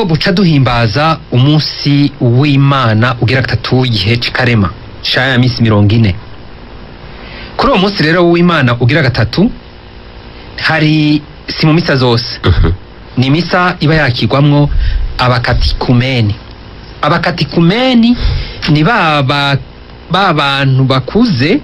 buca duhimbaza umunsi w'imana ugira gatatu w'igihe c'ikarema ca ya minsi mirongo ine kuri uwo munsi rero w'imana ugira gatatu hari si mu misa zose Mhm. ni misa iba yakirwamwo abakatikumeni abakatikumeni ni ba ba- ba bantu bakuze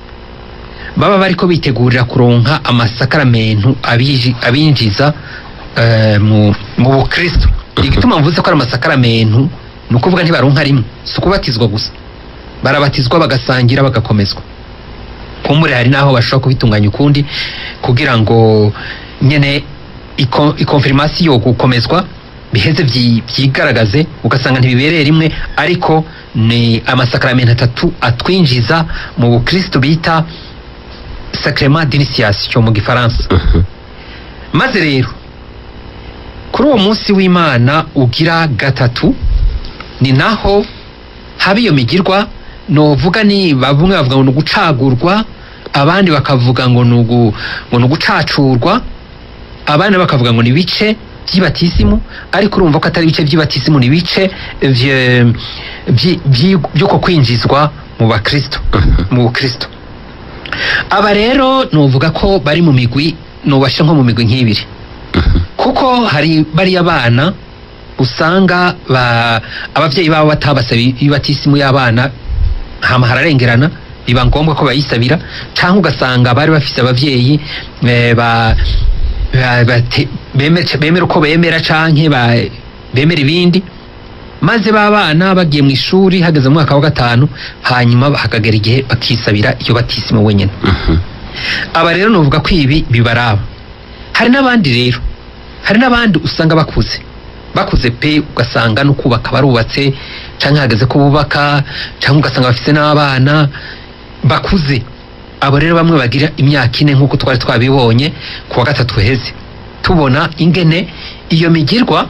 baba bariko bitegurira kuronka amasakaramentu abiji- abinjiza eh, mu mu bukristo igituma mvuze ko ari amasakaramentu ni ukuvuga ntibaronka rimwe si ukubatizwa gusa barabatizwa bagasangira bagakomezwa kumbure hari n'aho bashobora kubitunganya ukundi kugira ngo nyene iko- ikonfirmasiyo gukomezwa biheze vyi- vyigaragaze ugasanga ntibibereye rimwe ariko ni amasakaramentu atatu atwinjiza mu bukristo bita sacrement d'initiation mu gifaransa Mhm. maze rero kuri uwo munsi w'imana ugira gatatu ni naho haba iyo migirwa novuga ni bamwe bavuga ngo ni ugucagurwa abandi bakavuga ngo ni ugu- ngo ni ugucacurwa abandi bakavuga ngo ni ibice by'ibatisimu ariko urumva ko atari ibice by'ibatisimu ni ibice vye- vyi- vyi- by'uko kwinjizwa mu bakristo mu bukristo aba rero novuga ko bari mu migwi nubashe nko mu migwi nk'ibiri kuko hari bariya bana usanga ba, abavyeyi babo batabasaba ibatisimu y'abana hama hararengerana biba ngombwa ko bayisabira canke ugasanga bari bafise abavyeyi eh, ba, ba, bate- bemera bemera uko bemera canke ba, bemera ibindi maze ba bana bagiye mu ishuri hageze mu mwaka wa gatanu hanyuma hakagera igihe bakisabira iyo batisimu wenyene Mhm. aba rero nuvuga ko ibi bibaraba hari n'abandi rero hari n'abandi usanga bakuze bakuze pe ugasanga no kubaka barubatse canke hageze ko bubaka canke ugasanga bafise n'abana bakuze abo rero bamwe bagira imyaka ine nk'uko twari twabibonye ku wa gatatu heze tubona ingene iyo migirwa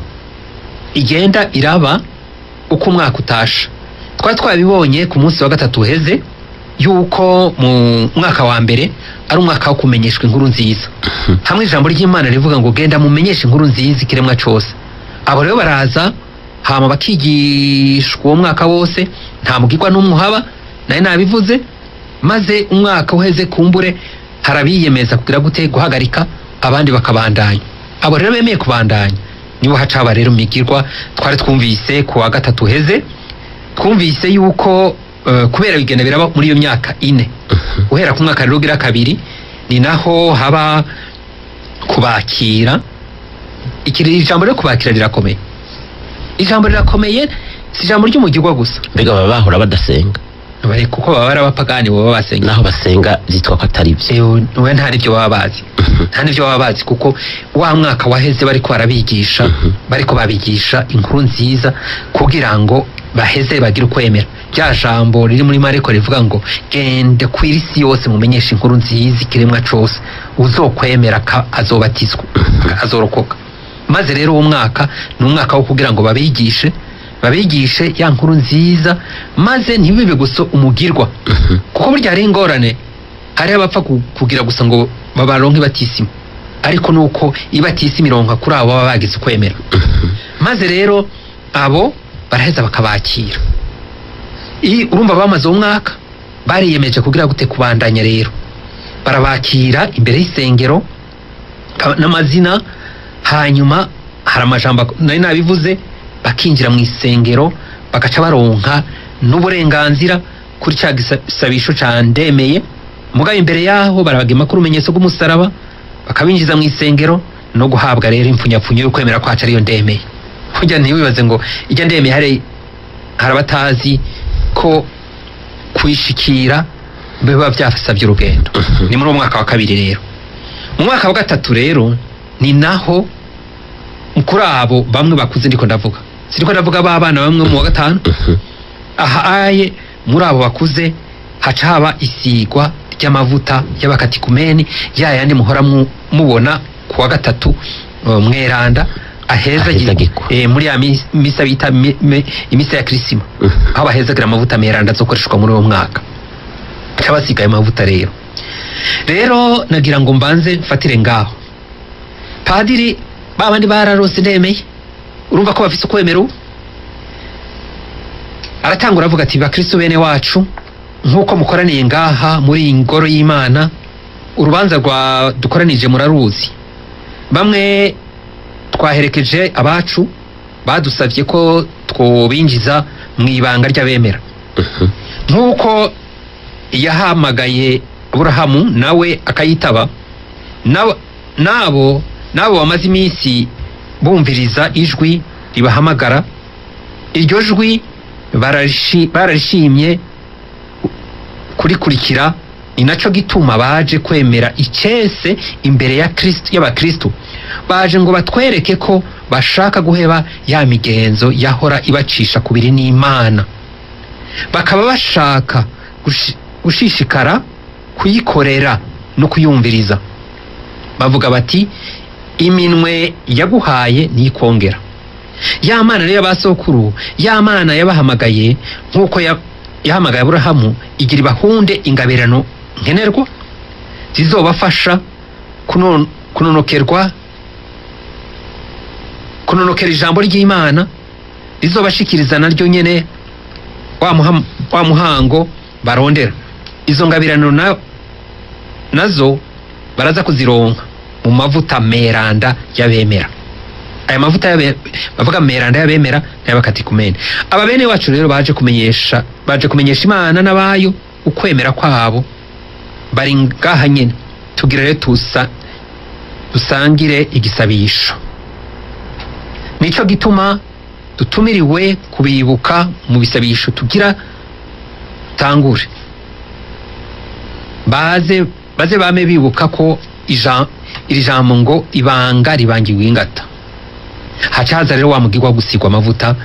igenda iraba uko umwaka utasha twari twabibonye ku munsi wa gatatu heze yuko mu mwaka wa mbere ari umwaka wo kumenyeshwa inkuru nziza hamwe ijambo ry'imana rivuga ngo genda mumenyeshe inkuru nziza ikiremwa cose abo rero baraza hama bakigishwa uwo mwaka wose nta mugirwa n'umwe uhaba naye nabivuze maze umwaka uheze kumbure harabiyemeza kugira gute guhagarika abandi bakabandanya abo rero bemeye kubandanya nibo hacaba rero migirwa twari twumvise ku wa gatatu uheze twumvise yuko eh, kubera bigenda biraba muri iyo myaka ine guhera ku mwaka rero ugira kabiri ni naho haba kubakira ikiri ijambo ryo kubakira rirakomeye ijambo rirakomeye si ijambo ry'umugirwa gusa mbega baba bahora badasenga Bari- kuko baba ari abapagani baba basenga naho basenga byitwa ko atari byo we nta n'ibyo baba bazi nta n'ibyo baba bazi kuko wa mwaka waheze bariko barabigisha Mhm. bariko babigisha inkuru nziza kugira ngo baheze bagire ukwemera rya jambo riri muri mariko rivuga ngo gende ku isi yose mumenyeshe inkuru nziza ikiremwa cose uzokwemera ka- azobatizwa azorokoka maze rero uwo mwaka ni umwaka wo kugira ngo babigishe babigishe ya nkuru nziza maze ntibibe gusa umugirwa kuko burya hari ingorane hari abapfa ku- kugira gusa ngo babaronke ibatisimu ariko nuko ibatisimu ironka kuri abo baba bagize ukwemera maze rero abo baraheza bakabakira I- urumva bamaze uwo mwaka bariyemeje kugira gute kubandanya rero barabakira imbere y'isengero ka- n'amazina hanyuma hari amajambo ak- nari nabivuze bakinjira mu isengero bagaca baronka n'uburenganzira kuri cya gisabisho ca ndemeye mugabo imbere yaho barabagema ko urumenyetso rw'umusaraba bakabinjiza mu isengero no guhabwa rero impfunyapfunyo yo kwemera kwacu ariyo ndemeye burya ntiwibaze ngo ijya ndemeye hari hari abatazi ko kuyishikira biba byasabye urugendo ni muri uwo mwaka wa kabiri rero mu mwaka wa gatatu rero ni naho kuri abo bamwe bakuze ndiko ndavuga sindiko ndavuga ba bana bamwe mu wa gatanu ahaye muri abo bakuze haca haba isigwa ry'amavuta y'abakatikumeni ya yandi muhora mu- mubona ku wa gatatu uh, mweranda aheza Ahezagirwa. eh, muri ya mis- misa bita mi- mi- imisa ya kirisima aho bahezagira amavuta meranda azokoreshwa muri uwo mwaka haca basigaye amavuta rero rero nagira ngo mbanze mfatire ngaho padiri babandi bararose ndemeye urumva ko bafise ukwemera ubu aratangura avuga ati bakristo bene wacu nk'uko mukoraniye ngaha muri iyi ngoro y'imana urubanza rwa dukoranije muraruzi bamwe twaherekeje abacu badusabye ko twobinjiza mu ibanga ry'abemera Mhm. nk'uko yahamagaye aburahamu nawe akayitaba nabo nabo nabo bamaze iminsi bumviriza ijwi ribahamagara iryo jwi bararishi- bararishimye kurikurikira ni naco gituma baje kwemera icese imbere ya Kristo y'abakristo baje ngo batwereke ko bashaka guheba ya migenzo yahora ibacisha kubiri n'imana bakaba bashaka gushi- gushishikara kuyikorera no kuyumviriza bavuga bati iminwe yaguhaye ntikongera ya mana rero y'abasokuru ya mana yabahamagaye nk'uko ya- yahamagaye aburahamu igira ibahunde ingabirano nkenerwa zizobafasha kunon- kunonokerwa kunonokera ijambo ry'imana rizobashikiriza naryo nyene wa muham- wa muhango barondera izo ngabirano na, nazo baraza kuzironka mu mavuta meranda y'abemera aya mavuta y'abe- bavuga meranda y'abemera n'ay'abakatikumene aba bene wacu rero baje kumenyesha baje kumenyesha imana n'abayo ukwemera kwabo bari ngaha nyene tugira rero tusa dusangire igisabisho nico gituma dutumiriwe kubibuka mu bisabisho tugira tangure baze baze bame bibuka ko ija- iri jambo ngo ibanga ribangiwe ingata haca haza rero wa mugirwa wo gusigwa amavuta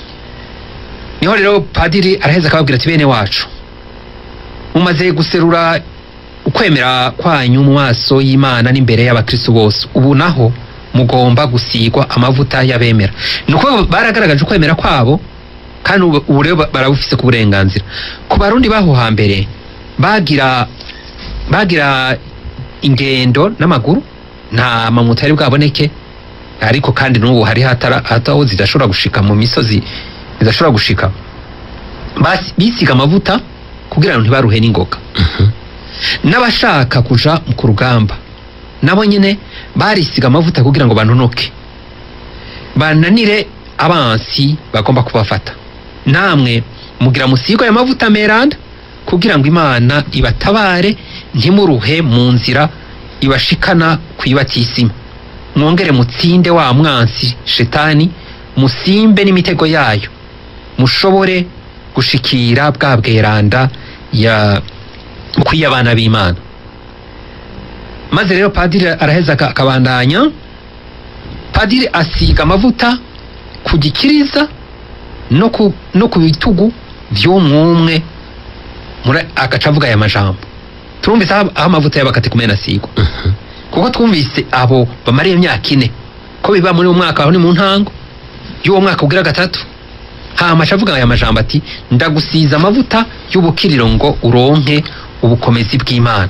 niho rero padiri araheza akababwira ati bene wacu mumaze guserura ukwemera kwanyu mu maso y'imana n'imbere y'abakristo bose ubu naho mugomba gusigwa amavuta y'abemera ni uko baragaragaje ukwemera kwabo kandi ubu ubu rero barabufise ku burenganzira ku barundi baho hambere bagira bagira ingendo n'amaguru nta mamuto yari bwaboneke ariko kandi n'ubu hari hatara hataho zidashobora gushika mu misozi zidashobora gushika Basi- bisiga amavuta kugira ngo ntibaruhe n'ingoga n'abashaka kuja ku rugamba nabo nyine barisiga amavuta kugira ngo banonoke bananire abansi bagomba kubafata namwe mugira musigo aya mavuta meranda kugira ngo imana ibatabare ntimuruhe mu nzira ibashikana ku ibatisima mwongere mutsinde wa mwansi shetani musimbe n'imitego yayo mushobore gushikira bwa bweranda ya kw'iy'abana b'imana maze rero padiri araheza aka- akabandanya padiri asiga amavuta ku gikiriza no ku, no ku bitugu vy'umwumwe muri- agaca avuga aya majambo turumvise aho aho amavuta y'abakati kumena asigwa kuko twumvise abo bamariye imyaka ine ko biba muri uwo mwaka aho ni mu ntango y'uwo mwaka ugira gatatu hama aca avuga aya majambo ati ndagusiza amavuta y'ubukiriro ngo uronke ubukomezi bw'imana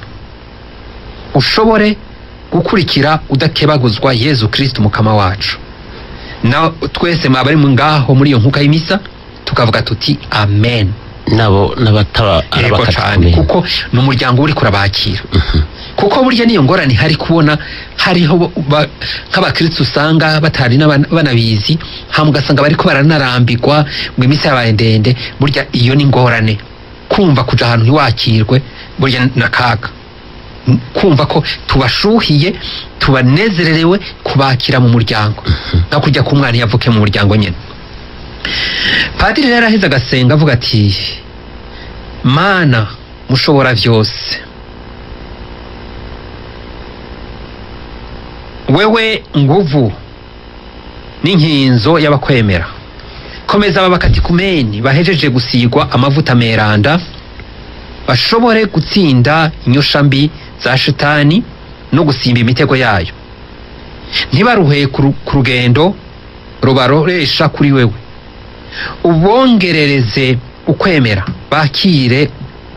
ushobore gukurikira udakebaguzwa yezu kristo mukama wacu na twese mwaba ari ngaho muri iyo nkuka y'imisa tukavuga tuti amen nabo n'abataba yego cyane kuko ni umuryango uri kurabakira kuko burya niyo ngorane hari kubona hariho ba- nk'abakristo usanga batari n'aba- banabizi hama ugasanga bariko baranarambirwa ngo iminsi yabaye ndende burya iyo ni ingorane kumva kuja ahantu ntiwakirwe burya na kaga M- kumva ko tubashuhiye tubanezererewe kubakira mu muryango nka kujya k'umwana iyo avuke mu muryango nyine padiri rero araheze agasenga avuga ati mana mushobora byose wewe nguvu n'inkinzo y'abakwemera komeza aba bakatikumeni bahejeje gusigwa amavuta meranda bashobore gutsinda inyosha mbi za shitani no gusimba imitego yayo ntibaruhe ku ru- ku rugendo rubaroresha kuri wewe ubongerereze ukwemera bakire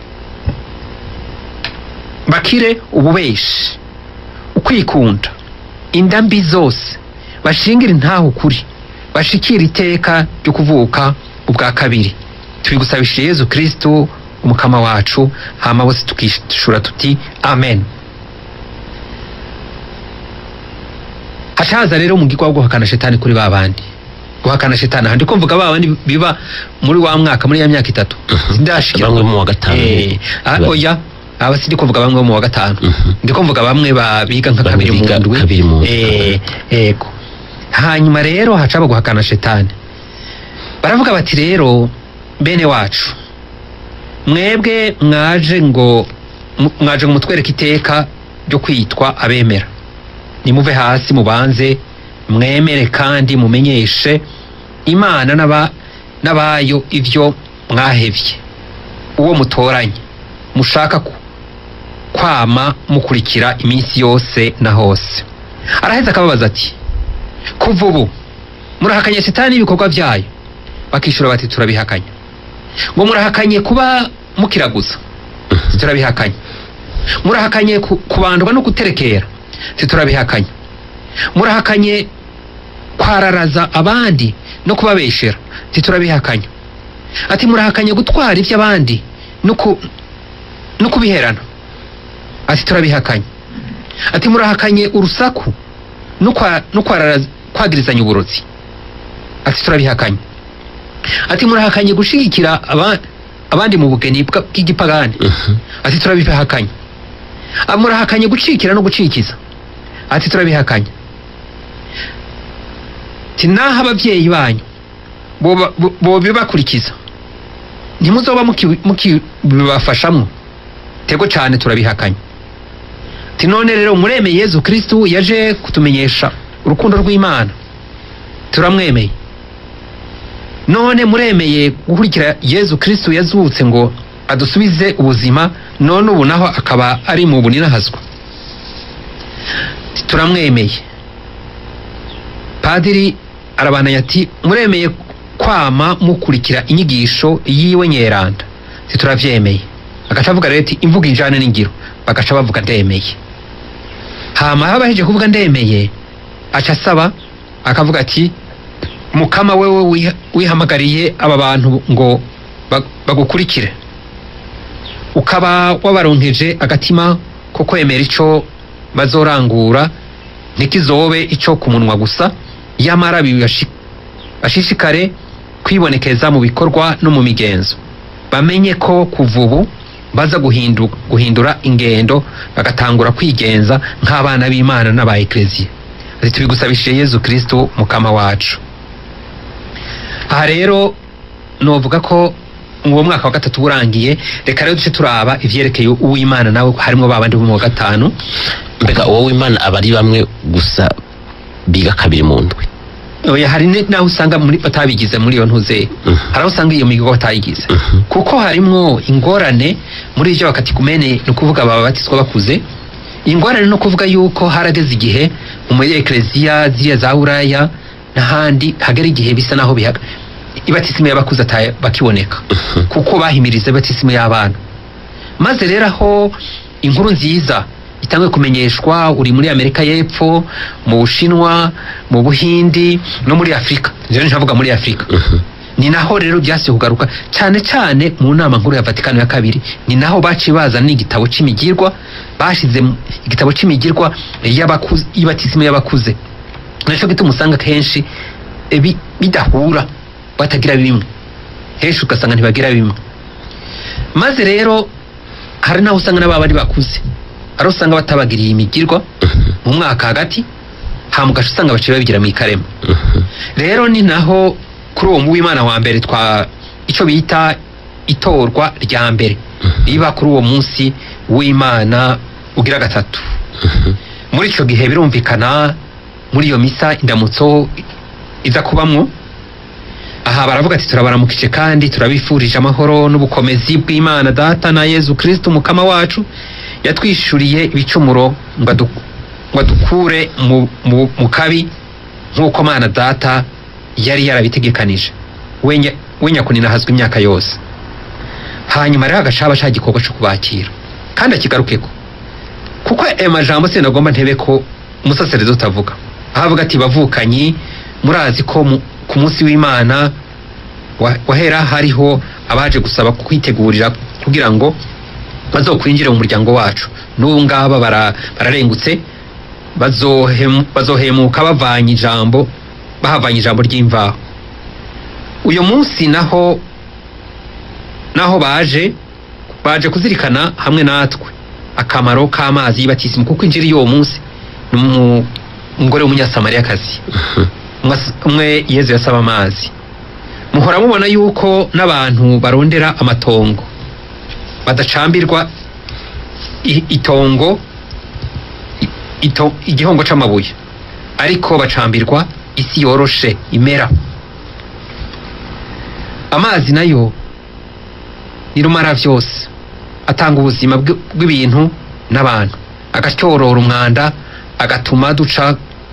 bakire ububeshi ukwikunda inda mbi zose bashingire intaho ukuri bashikira iteka ryo kuvuka ubwa kabiri tubigusabishije yezu kristu umukama wacu hama bose tukishura tuti amen hacaza rero umugirwa wo guhakana shetani kuri ba bandi guhakana shetani aha ndiko mvuga ba bandi biba muri wa mwaka muri ya myaka itatu sindashikira bamwe mu wa gatanu Eh, ah, Ba- oya aba sindi kuvuga bamwe bo mu wa gatanu Mhm. ndiko mvuga bamwe ba- biga nka Bamwe kabiri mu biga ndwi kabiri mu ndwi. Eh, yego hanyuma rero hacaba guhakana shetani baravuga bati rero bene wacu mwebwe mwaje ngo mu- mwaje ngo mutwereke iteka ryo kwitwa abemera nimuve hasi mubanze mwemere kandi mumenyeshe imana n'aba- n'abayo ivyo mwahevye uwo mutoranye mushaka ku- kwama mukurikira iminsi yose na hose araheza akababaza ati kuva ubu murahakanye shetani n'ibikorwa byayo bakishura bati turabihakanye ngo murahakanye kuba mukiraguza si turabihakanye murahakanye ku- kubandwa no guterekera si turabihakanye murahakanye kwararaza abandi no kubabeshera si turabihakanye ati murahakanye gutwara iby'abandi no ku- no kubiherana ati turabihakanye ati murahakanye urusaku no kwa- no kwararaza- kwagirizanya uburozi ati turabihakanye ati murahakanye gushigikira aba- abandi mu bugeni bwa- bw'igipagani Mhm. ati turabihakanye Ah, murahakanye gucikira no gucikiza ati turabihakanye ati naho ababyeyi banyu boba- bo- bobibakurikiza ntimuzoba muki- mukibibafashamwo tego cyane turabihakanye ati none rero muremeye yezu kristu yaje kutumenyesha urukundo rw'imana turamwemeye none muremeye gukurikira yezu kristu yazutse ngo adusubize ubuzima none ubu naho akaba ari mu buninahazwa turamwemeye padiri arabananya ati muremeye kwama mukurikira inyigisho yiwe nyeranda tituravyemeye agaca avuga rero ati imvuga injane n'ingiro bagaca bavuga ndemeye hama habaheje kuvuga ndemeye aca asaba akavuga ati mukama wewe wiha- wihamagariye aba bantu ngo ba- bagukurikire ukaba wabaronkeje agatima ko kwemera ico bazorangura ntikizobe ico ku munwa gusa yamara bibashi- bashishikare kwibonekeza mu bikorwa no mu migenzo bamenye ko kuva ubu baza guhindu, guhindura ingendo bagatangura kwigenza nk'abana b'imana n'aba ekleziya ati tubigusabishije yezu kristo mukama wacu aha rero novuga ko uwo mwaka wa gatatu urangiye reka rero duce turaba ivyerekeye uwimana nawe harimo babandi bo mu wa gatanu mbega uwo w'imana aba ari bamwe gusa biga kabiri mu ndwi oya hari ne- naho usanga muri batabigize muri iyo ntuze Mhm. hari aho usanga iyo migo batayigize Mhm. kuko harimwo ingorane muri ivyo bakatikumene ni ukuvuga baba batiswa bakuze ingorane no kuvuga yuko harageze igihe muri ekleziya ziriya za buraya n'ahandi hagera igihe bisa naho bihaga ibatisimu y'abakuze ata- bakiboneka kuko bahimiriza ibatisimu y'abana maze rero aho inkuru nziza itangwe kumenyeshwa uri muri amerika y'epfo mu bushinwa mu buhindi no muri afurika rero ntavuga muri afurika Mhm. ni naho rero byasuye kugaruka cyane cyane mu nama nkuru ya vatikano ya kabiri ni naho baciye bazana n'igitabo c'imigirwa bashize mu- igitabo c'imigirwa y'abakuze y'ibatisimu y'abakuze naco gituma usanga kenshi eh, bi- bidahura batagira bimwe henshi ugasanga ntibagira bimwe maze rero hari naho usanga n'aba bari bakuze hari aho usanga batabagiriye imigirwa mu mwaka hagati hama ugaca usanga baciye babigira mu ikarema Mhm. rero ni naho kuri uwo w'imana wa mbere twa icyo bita itorwa rya mbere riba kuri uwo munsi w'imana ugira gatatu Mhm. muri icyo gihe birumvikana muri iyo misa indamutso iza kubamwo aha baravuga ati turabaramukije kandi turabifurije amahoro n'ubukomezi bw'imana data na yezu kristo umukama wacu yatwishuriye ibicumuro ngo adu- ngo adukure mu, mu, mu kabi nk'uko mana data yari yarabitegekanije we nya- we nyakuninahazwa imyaka yose hanyuma rero agashaba ca gikorwa co kubakira kandi akigarukeko kuko ayo majambo sinagomba ntebe ko umusaserezo utavuga aho avuga ati bavukanyi murazi ko mu- ku munsi w'imana wa- wahera hariho abaje gusaba kwitegurira kugira ngo bazokwinjire mu muryango wacu n'ubu ngaba bara- bararengutse bazohem- bazohemuka bavanye ijambo bahavanye ijambo ry'imvaho uyu munsi naho naho baje baje kuzirikana hamwe natwe akamaro k'amazi y'ibatisimu kuko injiri y'uwo munsi ni umu- umugore w'umunyasamariyakazi Umwe- umwe yezu yasaba amazi muhora mubona yuko n'abantu barondera amatongo badacambirwa i- itongo i- ito- igihongo c'amabuye ariko bacambirwa isi yoroshe imera amazi nayo ni rumara vyose atanga ubuzima bw- bw'ibintu n'abantu agatyorora umwanda agatuma duca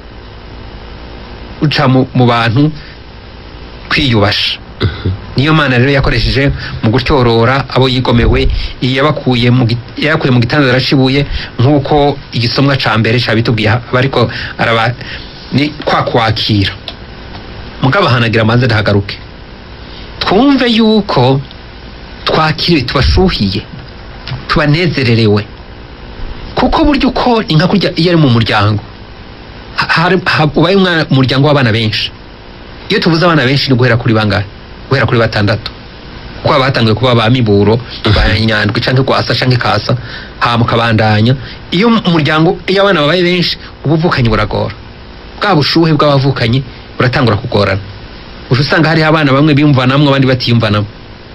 duca mu, mu bantu kwiyubasha niyo mana rero yakoresheje mu gutyorora abo yigomewe yabakuye mu gi- yabakuye mu gitanda aracibuye nk'uko igisomwa ca mbere cabitubwiye aba ariko araba ni kwa kwakira mugabo hanagira amaze ndahagaruke twumve yuko twakiriwe tubashuhiye tubanezererewe kuko burya uko ni nka kurya iyo ari mu muryango ha- hari- ha- ubaye umwana- umuryango w'abana benshi iyo tuvuze abana benshi ni guhera kuri bangahe guhera kuri batandatu kuko haba hatangiye kuba ba miburo ba nyandwi canke gwasa canke kasa hama ukabandanya iyo umuryango iyo abana babaye benshi ubuvukanyi buragora bwa bushuhe bw'abavukanyi buratangura kugorana uca usanga hariho abana bamwe biyumvanamwo abandi batiyumvanamwo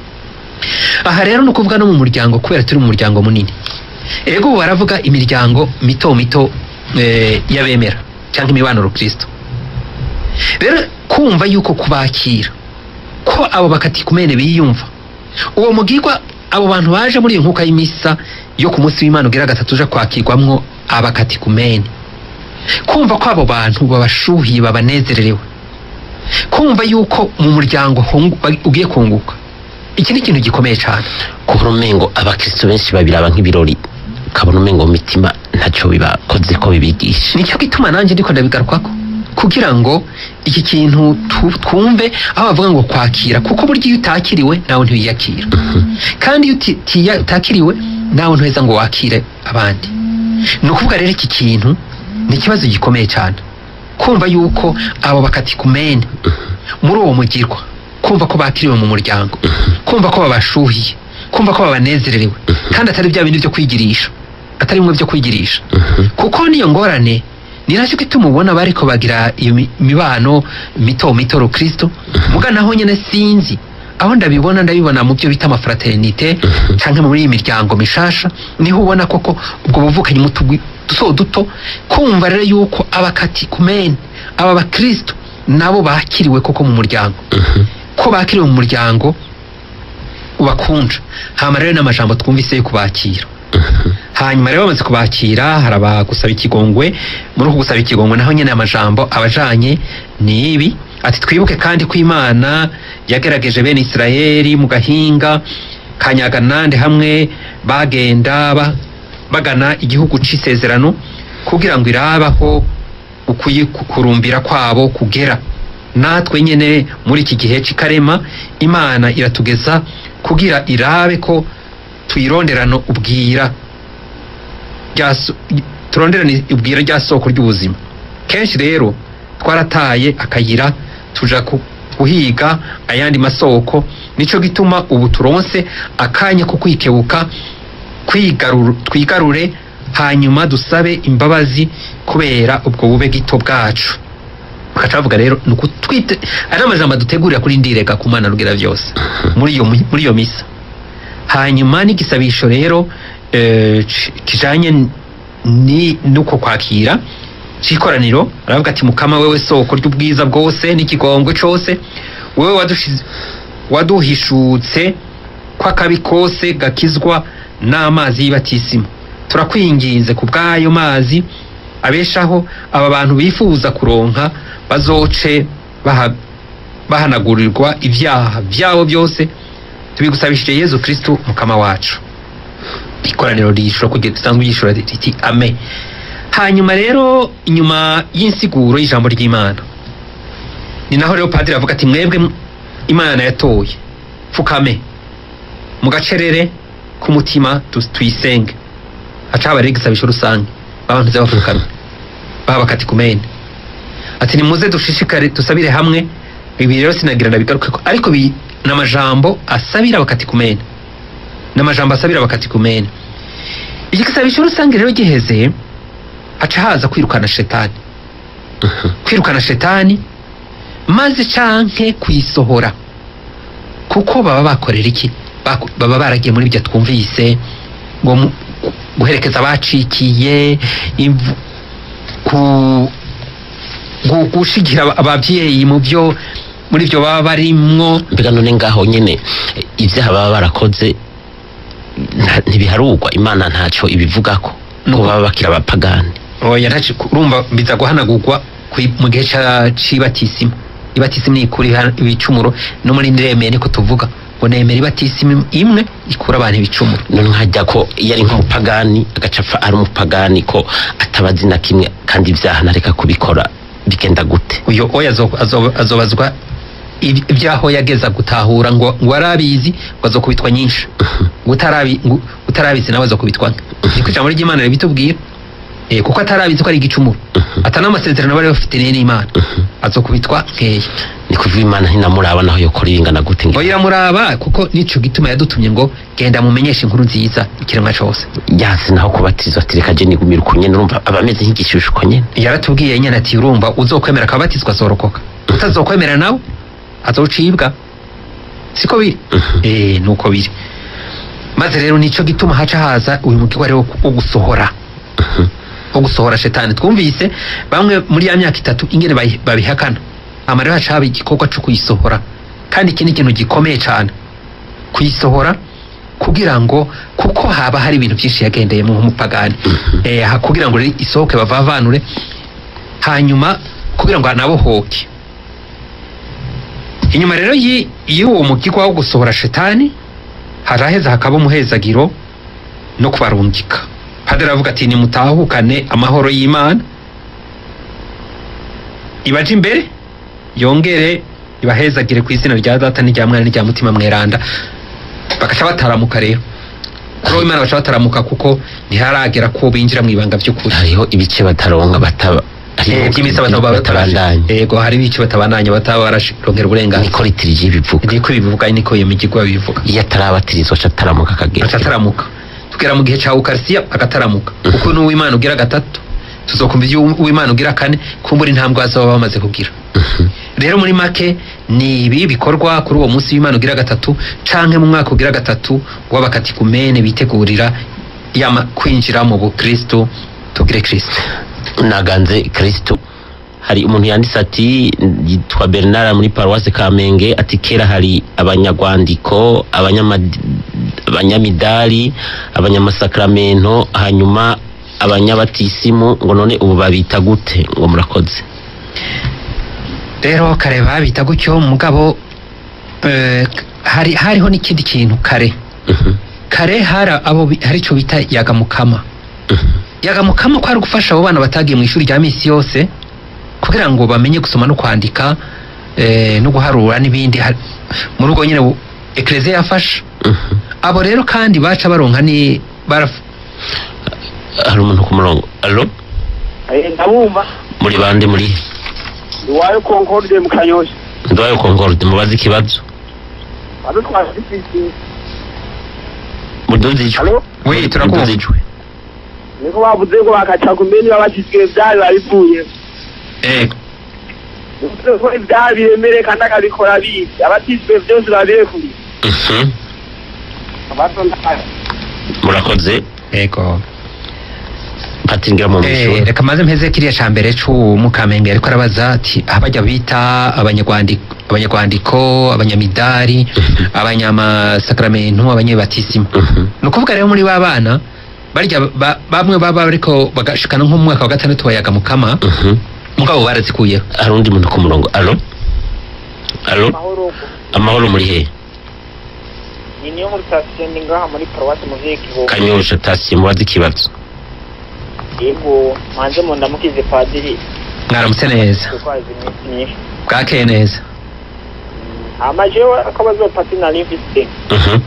aha rero ni ukuvuga no mu muryango kubera turi mu muryango munini ego ubu baravuga imiryango mito mito eh, y'abemera cyangwa imibano kristo rero kumva yuko kubakira ko abo bakatikumene biyumva uwo mugirwa abo bantu baje muri iyo nkuka y'imisa yo ku munsi w'imana ugira gatatu uje kwakirwamwo abakatikumene kumva ko abo bantu babashuhiye babanezererewe kumva yuko mu muryango hungu- ugiye kunguka iki ni ikintu gikomeye cyane kubona umengo abakristo benshi babiraba nk'ibirori ukabona umengo mu mitima ntacyo bibakoze ko bibigisha nicyo gituma nanjye ndiko ndabigarukako kugira ngo iki kintu tu- twumve aho bavuga ngo kwakira kuko burya iyo utakiriwe nawe ntiwiyakira kandi iyo uti- tiya- utakiriwe nawe ntuheza ngo wakire abandi ni ukuvuga rero iki kintu ni ikibazo gikomeye cyane kumva yuko abo bakatikumene muri uwo mugirwa kumva ko bakiriwe mu muryango kumva ko babashuhiye kumva ko babanezererewe kandi atari bya bindi byo kwigirisha atari bimwe byo kwigirisha kuko niyo ngorane ni nacyo gituma ubona bariko bagira iyo mi- mibano mito mito rukristo muga naho nyene sinzi aho ndabibona ndabibona mu byo bita amafraternite canke muri iyi miryango mishasha niho ubona koko ubwo buvukanyi mu tugwi duto duto kumva rero yuko abakati kumene aba bakristo nabo bakiriwe koko mu muryango ko bakiriwe mu muryango ubakunja hama rero n'amajambo twumvise yo kubakira hanyuma rero bamaze kubakira haraba gusaba ikigongwe muri uku gusaba ikigongwe naho nyene amajambo abajanye ni ibi ati twibuke kandi ko imana yagerageje bene isirayeli mu gahinga ka nyaganande hamwe bagenda ba- bagana igihugu c'isezerano kugira ngo irabaho ukuyi kurumbira kwabo kugera natwe nyene muri iki gihe c'ikarema imana iratugeza kugira irabe ko tuyironderano ubwira rya so- turonderane ubwira rya soko ry'ubuzima kenshi rero twarataye akayira tuja ku- guhiga ayandi masoko nico gituma ubu turonse akanya ko kwikebuka kwigaruru- twigarure hanyuma dusabe imbabazi kubera ubwo bube gito bwacu bakaca bavuga rero ni ukutwite ari amajambo dutegurira kuri ndirega ku mana rugira byose muri iyo mi- muri iyo misa hanyuma n'igisabisho rero eh, ci- kijanye ni nuko kwakira c'ikoraniro aravuga ati mukama wewe soko ry'ubwiza bwose n'ikigongwe cose wewe wadushize waduhishutse kw'akabi kose gakizwa n'amazi y'ibatisimo turakwinginze ku bw'ayo mazi abeshaho aba bantu bifuza kuronka bazoce baha- bahanagurirwa ibyaha byabo byose tubigusabishije yezu kristu mukama wacu ikoraniro rishura kugira risanzwe ryishura riti ame hanyuma rero inyuma y'insiguro y'ijambo ry'imana ni naho rero padiri avuga ati mwebwe m- imana yatoye pfukame mu gacerere k'umutima tu- tuyisenge haca haba rero igisabisho rusange abantu ze bapfukamye baba bakati kumene ati nimuze dushishikare dusabire hamwe ibi rero sinagira ndabigarukeko ariko bi n'amajambo asabira bakati kumene n'amajambo asabira bakati kumene iki gisabisho rusange rero giheze haca haza kwirukana shetani kwirukana shetani maze canke kuyisohora kuko baba bakorera iki Bako- baba baragiye muri ibyo twumvise ngo mu- guherekeza abacikiye imvu- ku gu- gushigira aba- abavyeyi mu byo muri byo baba barimwo mbega none ngaho nyene eh, ivyaha baba barakoze nta- ntibiharugwa imana ntaco ibivugako Nuko- ko baba bakira abapagani oya ntaci urumva biza guhanagurwa kwi- mu gihe ca- c'ibatisimu ibatisimu ni ikura iha- ibicumuro no muri ndemeye niko tuvuga ngo nemera ibatisimu imwe ikura abantu ibicumuro none nkajya ko iyo ari nk'umupagani agaca apfa ari umupagani ko atabazi na kimwe kandi ivyaha ntareka kubikora bigenda gute uyo oya azo- azo- azobazwa ib- ibyaho yageza gutahura ngo ngo arabizi ngo azokubitwa nyinshi ngo utarabi- ngo utarabizi nawe azokubitwa nke niko ijambo ry'imana ribitubwira Eh, kuko atarabizi ko ari igicumuro ata n'amasezerano bari bafite n'imana azokubitwa nkeya ni kuvuga imana ntinamuraba naho yokora ibingana gute ngo oya muraba kuko nico gituma yadutumye ngo genda mumenyeshe inkuru nziza ikiremwa cose yasi naho kubatizwa ati reka je nigumira uko nyene urumva aba ameze nk'igishusho uko nyene yaratubwiye nyene ati urumva uzokwemera akabatizwa azorokoka utazokwemera nawe azocibwa siko biri eh nuko biri maze rero nico gituma haca haza uyu mugirwa rero wo gusohora wo gusohora shetani twumvise bamwe muri ya myaka itatu ingene bayi- babihakana hama rero haca haba igikorwa co kuyisohora kandi iki ni ikintu gikomeye cane kuyisohora kugira ngo kuko haba hari ibintu byinshi yagendeyemo nk'umupagani eh, ha- kugira ngo rero isohoke bavavanure hanyuma kugira ngo anabohoke inyuma rero y'i- y'uwo mugirwa wo gusohora shetani haraheza hakaba umuhezagiro no kubarungika padiri aravuga ati nimutahukane amahoro y'imana ibaje imbere yongere ibahezagire ku izina rya data n'irya mwana n'irya mutima mweranda bagaca bataramuka rero kuri uwo imana baca bataramuka kuko ntiharagera ko binjira mu ibanga by'ukuri hariho ibice bataronka bataba Eh, by'imisa bataba batabandanya yego hari ibice batabandanya bataba bararongera uburenganzira niko ritirije ibivuga niko bibivuga niko iyo migirwa bibivuga iyo atarabatirizwa aca ataramuka akagera aca ataramuka tugera mu gihe cya ukarisiya agataramuka kuko n'uwimana ugira gatatu tuzokumva ibyo uwimana ugira kane kumbura intambwe bazaba bamaze kugira rero muri make ni ibi bikorwa kuri uwo munsi w'imana ugira gatatu canke mu mwaka ugira gatatu w'abakatikumene bitegurira yama kwinjira mu bukristo tugire kristo naganze kristo hari umuntu yanditse ati yitwa bernard muri paruwase kamenge ati kera hari abanyagwandiko abanyamad- abanyamidari abanyamasakramento hanyuma abanyabatisimu ngo none ubu babita gute ngo murakoze rero kare babita gutyo mugabo eh, hari hariho n'ikindi kintu kare Mhm, kare hari abo bi- hari ico bita yagamukama mhm. yagamukama ko ari gufasha abo bana batagiye mu ishuri rya misi yose kugira ngo bamenye gusoma no kwandika eh, no guharura n'ibindi Har- muri ubwo nyine bu- eklezia yafasha Mhm. abo rero kandi baca baronka ni baraf- hari umuntu ku murongo alo ndabumva muri bande muri iwayo concorde mu kanyosha ndwaye concorde mubaze ikibazo ado twazifise muduze ijwi Alo? we turakumva Muduze ijwi. niko bavuze ngo bakaca ku mbeni babakizwe vyari babivuye eh, bivuze ko ivyaha biremere kandi akabikora bizi abatizwe vyose babirekuye Mhm. abatondaye murakoze ego patingira mu Eh, mishuri reka maze mpeze kiriya ca mbere c'umukamenge ariko arabaza ati abajya bita abanyarwandiko abanyarwandiko abanyamidari abanyamasakramento abanyebatisima Mhm. ni ukuvuga rero muri ba bana barya ba- bamwe baba ariko bagashikana nko mu mwaka wa gatandatu bayaga mukama Mhm. mugabo barazikuyeho hari undi muntu ku murongo alo alo amahoro amahoro muri he ni niyo muri sitasiyo ndi ngaha muri paruwasi muvyeyi kibogo kanyosha tasiye mubaze ikibazo yego manze mu ndamukize padiri mwaramutse neza Tukwazi iminsi myinshi bwakeye neza hama jewe akabazo pati nari mfise Mhm.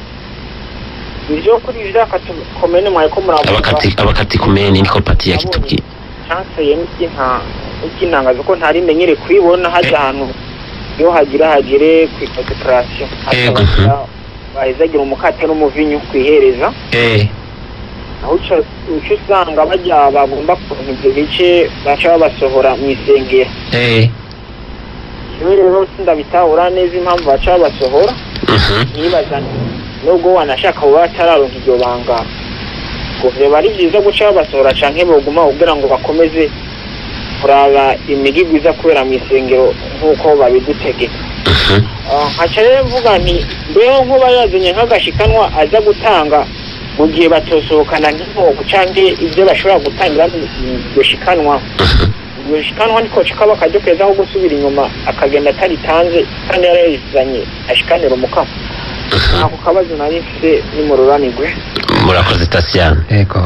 ivyo kuri ivya komene mwariko muravuga abakati abakati kumeni niko pati yakitubwiye canseye n'ivyinka n'ivyintangazo ko ntari menyere kwibona haja ahantu iyo hagira hagere kw'ikodekarasiyo Yego. bahezagira umukate n'umuvinyu kwihereza eh aho uca uca usanga bajya bagomba kuronka ivyo bice baca babasohora mw'isengero eh kimwe rero sindabitahura neza impamvu baca babasohora Mhm. nibaza nti nubwo wanashaka kuba batararonka iryo banga ngo vyoba ari vyiza guca babasohora canke boguma kugira ngo bakomeze kuraba imigigwi iza kubera mw'isengero nk'uko babidutegeka Mhm. Ah, nkaca rero mvuga nti mbeho nkuba yazanye nk'agashikanwa aza gutanga mu gihe batosohokana nk'inkoko canke ivyo bashobora gutangira iryo shikanwa Mhm. iryo shikanwa niko kaba akaryo keza ko gusubira inyuma akagenda ataritanze kandi yarayizanye ashikanira umukamo Mhm. ako kabazo nari mfise nimururanirwe murakoze tasiyani yego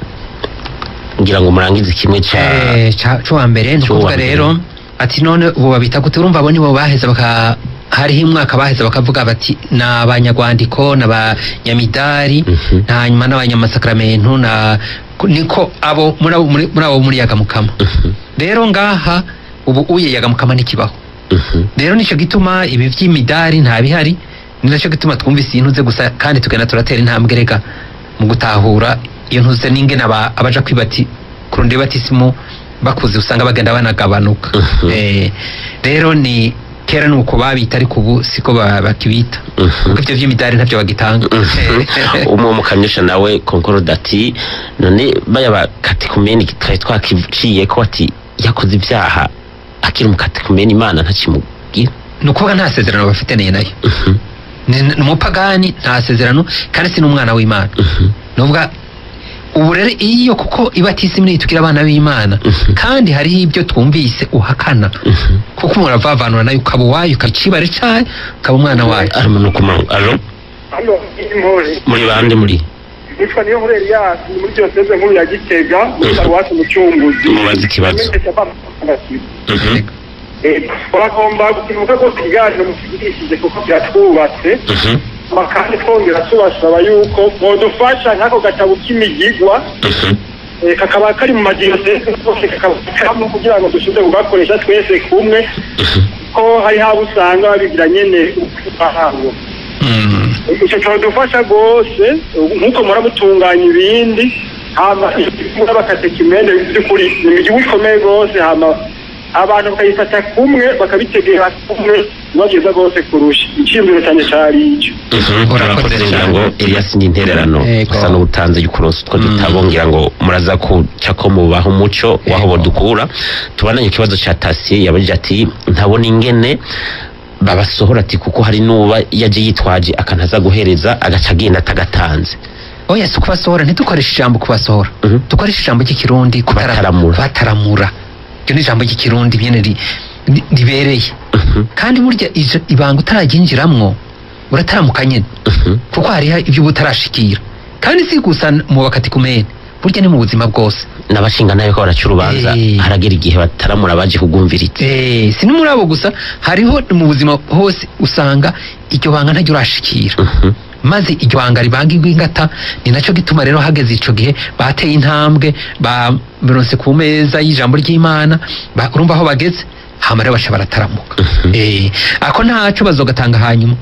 ngira ngo murangize kimwe ca eh ca cuwa mbere ni C'uwa ukuvuga mbere. rero ati none ubu babita gute urumva abo nibo baheza baka hariho umwaka baheza bakavuga bati ni abanyagwandiko ni abanyamidari Mhm. hanyuma n'abanyamasakaramentu na niko abo muri abo muri muri abo muri yagamukama Mhm. rero ngaha ubu uye yagamukama ntikibaho Mhm. rero nicyo gituma ibi by'imidari nta bihari ni nacyo gituma twumvise iyi ntuze gusa kandi tugenda turatera intambwe rega mu gutahura iyo ntuze n'ingene aba- abaja kwibati kurundi batisimu bakuze usanga bagenda banagabanuka Mhm. Eh, rero ni kera ni uko babita ariko ubu siko ba- bakibita Mhm. kuko ivyo vy'imidari ntabyo bagitanga Mhm. umwe mu kanyosha nawe konkorode ati none baya bakatikumeni twari twakiciye ko ati yakoze ibyaha akiri umukatikumeni imana ntakimubwira ni ukuvuga nta sezerano bafitaniye nayo Mhm. ni ni umupagani nta sezerano kandi si n'umwana w'imana Mhm. nuvuga ubu rero iyo kuko ibatisimu niyitukira abana b'imana Mhm. kandi hariho ibyo twumvise uhakana Mhm. kuko umuntu avavanura nayo ukaba uwayo ukaba icibare cayo ukaba umwana wayo arimo no kumanywa alo hano impuzi muri bande muri nitwa niyo nkuru Elias ni muri diyoseze nkuru ya Gitega muri paruwasi Mucunguzi Mubaze ikibazo. Namenyesha abana- Mhm. Eh, turagomba gukimuka ko ikiganiro mukigishije kuko byatwubatse Mhm. Ma kandi twongera tubasaba yuko modufasha nk'ako gatabo k'imigigwa Mhm. eh, kakaba kari mu madiyoseze yose kakaba karimo kugira ngo dushobore kugakoresha twese kumwe Mhm. ko hari haba usanga babigira nyene ahantu Mm. icyo cyadufasha rwose nk'uko muramutunganya ibindi hama n'abakatekimende by'ukuri ni igihugu ikomeye rwose hama abantu bakayifata kumwe bakabitegera kumwe nibo byiza rwose kurusha icyiyumviro cyane cyari icyo Mhm. Urakoze urakoze ngira cyane. ngo Elias ni intererano Yego. gusa n'ubutanze y'ukuronsa utwo Mm. dutabo ngira ngo muraza kuca ko mubaha umuco waho Yego. bodukura tubananye ikibazo ca tasiye yabajije ati ntabona ingene babasohora ati kuko hari n'uba yaje yitwaje akantaza guhereza agaca agenda atagatanze oya si kubasohora ntidukoreshe ijambo kubasohora Mhm. dukoreshe ijambo ry'ikirundi kutara- Kubataramura. kubataramura iryo ni ijambo ry'ikirundi nyene ri- ri- ribereye Mhm. kandi burya ijo- ibanga utararyinjiramwo urataramuka nyene Mhm. kuko hariho ibyo uba utarashikira kandi si gusa mu bakatikumene burya ni mu buzima bwose n'abashinga nayo ko baraca urubanza Eh. haragera igihe bataramura baje kugumviriza Eh, si no muri abo gusa hariho mu buzima hose usanga iryo banga ntaryo urashikira Mhm. maze iryo banga ribangirwa ingata ni nacyo gituma rero hageze ico gihe bateye intambwe baronse ku meza y'ijambo ry'imana ba- urumva aho bageze hama rero baca barataramuka Mhm. Eh, ako ntaco bazogatanga hanyuma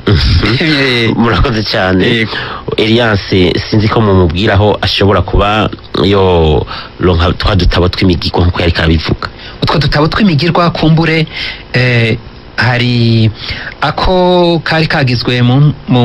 Eh, murakoze cyane Yego. Elias sinzi ko mumubwira aho ashobora kuba yo ronka twa dutabo tw'imigigo nkuko yari karabivuga utwo dutabo tw'imigirwa kumbure eh, hari ako kari kagizwe mu, mu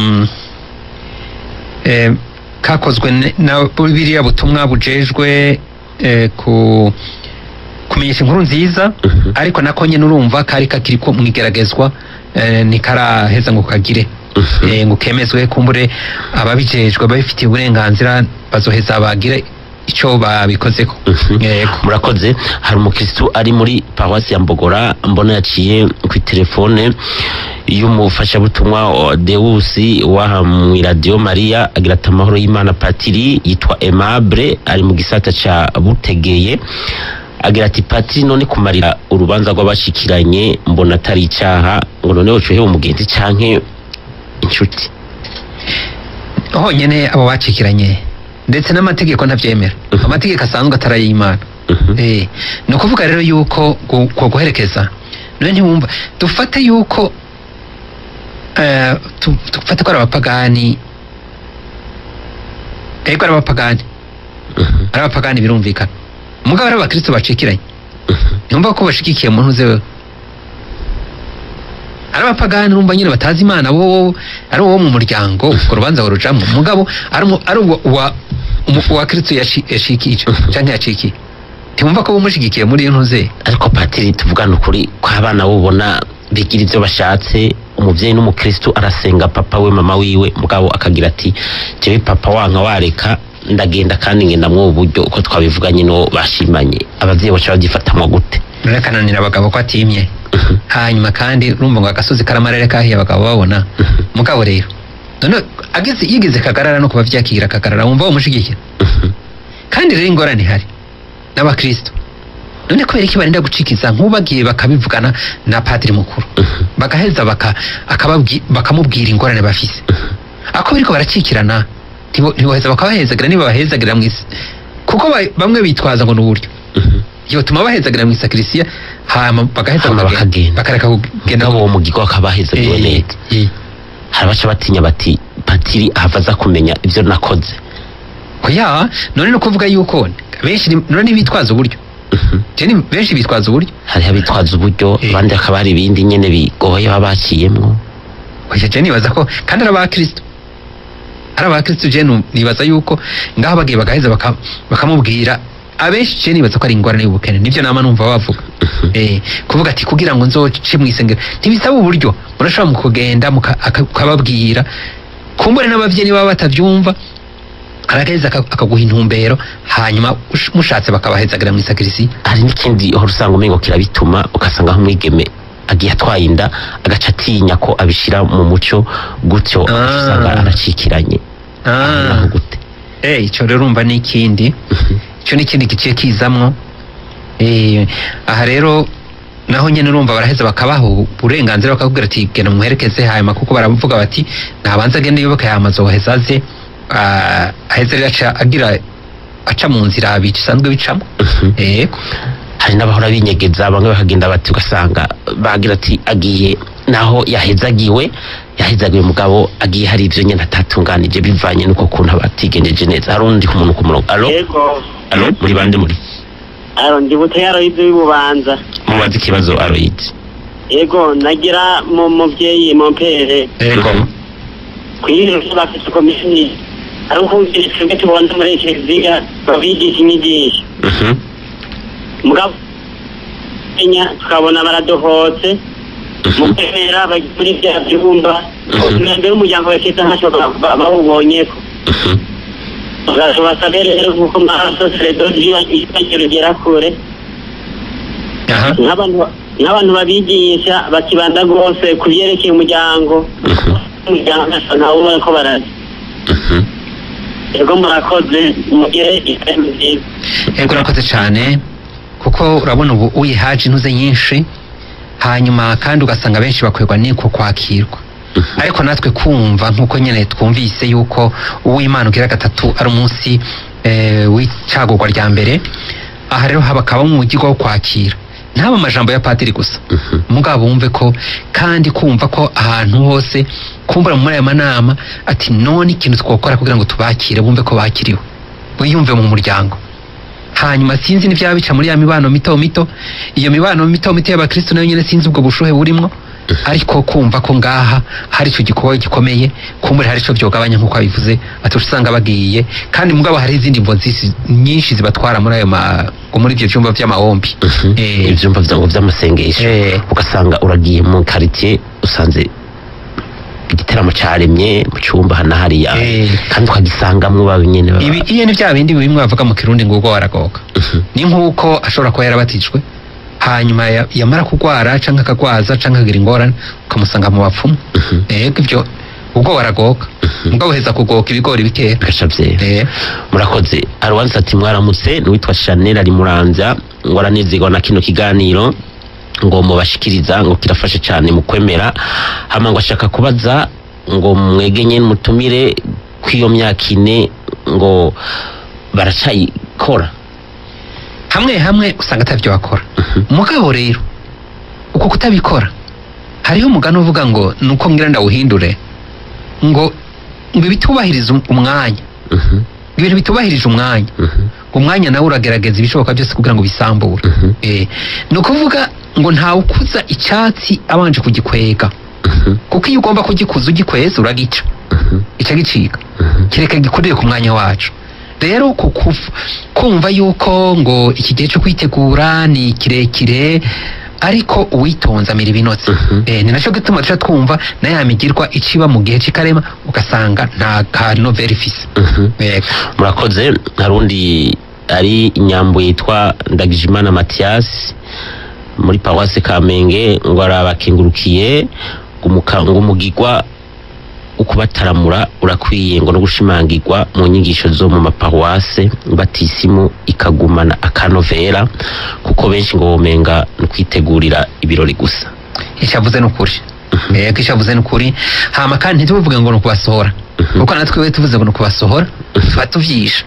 eh, kakozwe ne- na biriya butumwa bujejwe eh, ku kumenyesha inkuru nziza Mhm. ariko nako nyene urumva kari kakiri ko mwigeragezwa eh, ntikaraheza ngo kagire Mhm. eh, ngo kemezwe kumbure ababijejwe babifitiye uburenganzira bazoheza bagire ico babikozeko Mhm. yego murakoze hari umukristu ari muri paruwasi ya mbogora mbona yaciye ku telefone y'umufashabutumwa wa dewusi waha mu iradiyo mariya agira ati amahoro y'imana patiri yitwa aimable ari mu gisata ca butegeye agira ati patiri none kumarira urubanza rw'abashikiranye mbona atari icyaha ngo none wocuhe umugenzi canke inshuti honyine abo bacikiranye ndetse n'amategeko ntabyemera Mhm. amategeko asanzwe atari ay'imana Mhm. Eh, ni ukuvuga rero yuko gu- ku guherekeza none ntiwumva dufate yuko eh, tu- dufate ko ari abapagani ego ari abapagani Mhm. ari abapagani birumvikana mugabo ari abakristo bacikiranye Mhm. ntiyumva ko bashigikiye umuntu uze wewe ari abapagani urumva nyine batazi imana bo ari uwo mu muryango urwo rubanza barujamo mugabo ari umu- ari uwo wa umu- uwa kristo yashi- yashikije canke yacikiye ntiwumva ko bumushigikiye muri iyo ntuze ariko patiri tuvugana ukuri ko abana bubona bigira ibyo bashatse umubyeyi n'umukristu arasenga papa we mama wiwe mugabo akagira ati jewe papa wanka wareka ndagenda kandi ngenda mw'ubu buryo uko twabivuganye n'uwo bashimanye abavyeyi baca babyifatamwo gute rurakananira abagabo ko atimye hanyuma kandi urumva ngo agasozi karamarere kahiye abagabo babona mugabo rero none ageze yigeze kagarara no kuba vyakigira kagarara wumva bamushigikira kandi rero ingorane ihari n'abakristo none kubera iki barinda gucikiza nk'ubagiye bakabivugana na padiri mukuru bagaheza baka, akababwi- bakamubwira ingorane bafise ako biriko baracikirana ntibo- ntiboheza bakabahezagira niba bahezagira mw'isi kuko ba- bamwe bitwaza ngo ni uburyo yotuma bahezagira mu isakirisiya hama bagaheza Hama bakagenda bakagenda. bakareka kugenda nabo uwo mugigo akabahezagiwe Eh, neza eh. hari abaca batinya bati patiri ahava aza kumenya ivyo nakoze oya none no kuvuga yuko benshi ni- none ntibitwaza uburyo Je ni benshi bitwaza uburyo hariho abitwaza uburyo Eh. abandi hakaba hari ibindi nyene bigoye baba baciyemwo oya je nibaza ko kandi ari abakristo ari abakristo je nu- nibaza yuko ngaho bagiye bagaheza baka- bakamubwira abenshi je nibaza ko ari ingorane y'ubukene nivyo nama numva bavuga eh, kuvuga ati kugira ngo nzoce mu isengero ntibisaba uburyo murashobora mu kugenda muka- aka- ukababwira kumbure n'abavyeyi baba batavyumva aragaheza aka- akaguha intumbero hanyuma ush- mushatse bakabahezagira mu isakirisi hari n'ikindi uhora usanga umengo kirabituma ugasanga nk'umwigeme agiye atwaye inda agaca atinya ko abishira mu muco gutyo Ah. usanga aracikiranye Aho naho gute Eh, ico rero urumva ni ikindi ico ni ikindi giciye kizamwo Eh, aha rero naho nyene urumva baraheza bakabaha uburenganzira bakakubwira ati genda muherekeze hanyuma kuko baravuga bati nabanza agende yoboke hanyuma azoheza aze ah, aheze rero aca agira aca mu nzira bisanzwe bicamo Mhm. yego hari n'abahora binyegeza bamwe bakagenda bati ugasanga bagira ati agiye naho yahezagiwe yahezagiwe mugabo agiye hari ivyo nyene atatunganije bivanye n'uko kuntu abatigenjeje neza hari undi ku muntu ku murongo alo yego alo muri bande muri aro ndi buteyaro y'ibyo y'ububanza mubaze ikibazo aroyizi yego nagira mu muvyeyi mu mpere yego kwirinda bafite komisiyo ari ukumvira twebwe tubona muri kiliziya babigisha inyigisho Mhm. mugabo kenya tukabona baradohotse mu Mhm. kwemera bari muri bya byumba Mhm. mbere umuryango wa keza ntacyo ba- ba- bawubonyeko Mhm. basabe rero kuko maraso seredozi ibagiro rigera kure aha nk'abantu nk'abantu babigisha bakibanda rwose ku byerekeye umuryango Mhm. umuryango ntasa ntawe ubona ko barazi Mhm. yego murakoze mugire ikarimu nziza yego urakoze cyane kuko urabona ubu uyihaje intuze nyinshi hanyuma kandi ugasanga benshi bakwegwa n'iko kwakirwa Mhm. ariko natwe kumva nk'uko nyine twumvise yuko uw'imana ugira gatatu ari umunsi eh, w'icagurwa rya mbere aha rero hakaba mu mujyi wo kwakira ntaba amajambo ya padiri gusa Mhm. mugabo wumve ko kandi kumva ko ahantu hose kumbura muri aya manama ati none ikintu twakora kugira ngo tubakire bumve ko bakiriwe wiyumve mu muryango hanyuma sinzi n'ibyaba bica muri ya mibano mito mito iyo mibano mito mito y'abakristo nayo nyine sinzi ubwo bushuhe burimwo ariko kumva ko ngaha hari icyo gikorwa gikomeye kumbure hari icyo byogabanya nk'uko abivuze ati usanga bagiye kandi mugabo hari izindi mvo nzisi- nyinshi zibatwara muri ayo ma ngo muri ibyo byumba by'amahombi Mhm. Eh. ivyumba vyawe vy'amasengesho Eh. ugasanga uragiye mu quartier usanze igiteramo caremye mu cyumba hana hariya Eh. kandi ukagisangamwo babi nyene baba- ibi iyo ni bya bindi bimwe bavuga mu kirundi ngo ubwo waragoka Mhm. ni nk'uko ashobora kuba yarabatijwe hanyuma ya- yamara kurwara cyangwa akagwaza cyangwa akagira ingorane ukamusanga mu bapfumu Mhm. yego ibyo ubwo baragoka mugabo uheza kugoka ibigori bikera bigaca byera Eh, murakoze hari uwanditse ati mwaramutse n'uwitwa chanel ari muramvya ngo aranezerwa na kino kiganiro ngo mubashikiriza ngo kirafashe cyane mu kwemera hama ngo ashaka kubaza ngo mwegenye mutumire kw'iyo myaka ine ngo baracayikora hamwe hamwe usanga atavyo bakora mugabo rero uko kutabikora hariho umugani uvuga ngo nuko ngira ndawuhindure ngo ngo ibitubahiriza um- umwanya Mhm, ibintu bitubahirije umwanya mhm, umwanya nawe uragerageza ibishoboka byose kugira ngo bisambure mhm, Eh, ni ukuvuga ngo ntawukuza icyatsi abanje kugikwega mhm, kuko iyo ugomba kugikuza ugikweza uragica mhm, gica gicika mhm. kireka gikorere ku mwanya wacu rero ku kuv- kumva yuko ngo iki gihe cyo kwitegura ni kirekire ariko uwitonze amira ibinotsi Mhm. eh, ni nacyo gituma tuca twumva na ya migirwa iciba mu gihe c'ikarema ugasanga nta ka noveli ifise Mhm. Yego. murakoze hari undi ari inyambo yitwa ndagijimana matiyasi muri paruwase kamenge ngo arabakengurukiye ngo umuka- ngo umugigwa ukubataramura urakwiye ngo no gushimangirwa mu nyigisho zo mu maparuwase batisimu ikagumana akanovera kuko benshi ngo bomenga ni kwitegurira ibirori gusa icyo avuze ni ukuri yego icyo avuze ni ukuri hama kandi ntitubivuge ngo ni ukubasohora Mhm. kuko natwe we tuvuze ngo ni ukubasohora tuba tuvyisha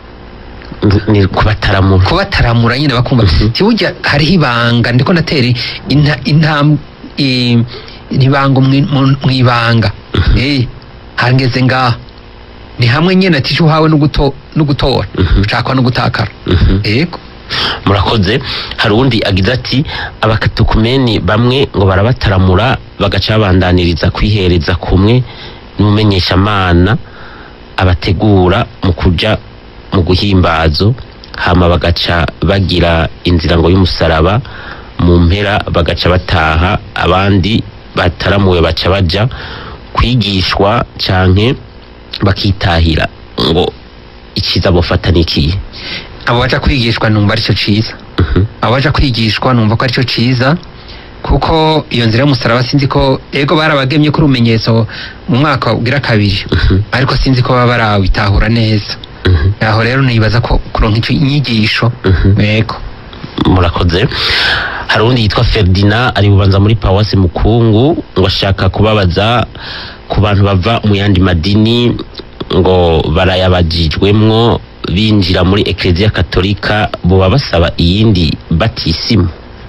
ni kubataramura kubataramura nyine bakumva Mhm. tibujya hariho ibanga ndiko natera inta- intam- i- ibanga mwi- mu- mwibanga Eh, hangeze ngaha ni hamwe nyine ati icyo uhawe no guto- no gutora Mhm. ushakwa no gutakara Mhm. yego murakoze hari uwundi agize ati abakatukumeni bamwe ngo barabataramura bagaca babandaniriza kwihereza kumwe n'umumenyeshamana abategura mu kuja mu guhimbazo hama bagaca bagira inzira ngo y'umusaraba mu mpera bagaca bataha abandi bataramuwe baca baja kwigishwa canke bakitahira ngo ikiza bofata nikiye abo baja kwigishwa numva aricyo ciza Mhm. abaja kwigishwa numva ko aricyo ciza kuko iyo nzira y'umusaraba sinzi ko ego barabagemye ko urumenyetso mu mwaka ugira kabiri Mhm. ariko sinzi ko baba barawitahura neza Mhm. aho rero nibaza ko kuronka ico inyigisho Mhm. yego murakoze hari undi yitwa ferdina ari bubanza muri pawasi mukungu ngo ashaka kubabaza ku bantu bava mu yandi madini ngo barayabajijwemwo binjira muri ekleziya katolika boba basaba iyindi batisimu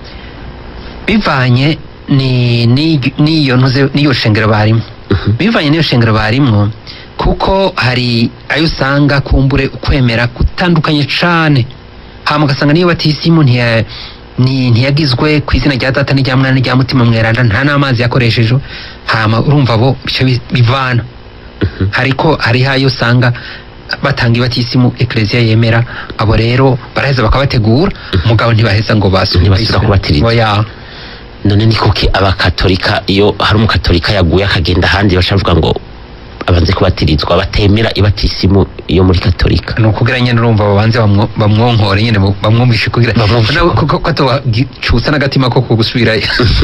bivanye ni ni- n'iyo ntuze n'iyo shengero barimo bivanye n'iyo shengero barimo kuko hari ayo usanga kumbure ukwemera gutandukanye cane hama ugasanga niyo batisimu ntiya ni ntiyagizwe ku izina rya data n'irya mwana n'irya mutima mweranda nta n'amazi yakoreshejwe hama urumva bo bica bi- bivana hariko hariho ayo usanga batanga ibatisimu ekleziya yemera abo rero baraheza bakabategura mugabo ntibaheza ngo basubire Ntibasubira kubatiriza. oya none ni kuki abakatolika iyo hari umukatolika yaguye akagenda ahandi bashavuga ngo abanze kubatirizwa batemera ibatisimu yo muri katolika ni ukugira nyine urumva babanze bamwo- bamwonkore nyine bu- bamwumvishe kugira Bamwumvishe. nawe kuko ko atawacutsa n'agatima ko kugusubirayo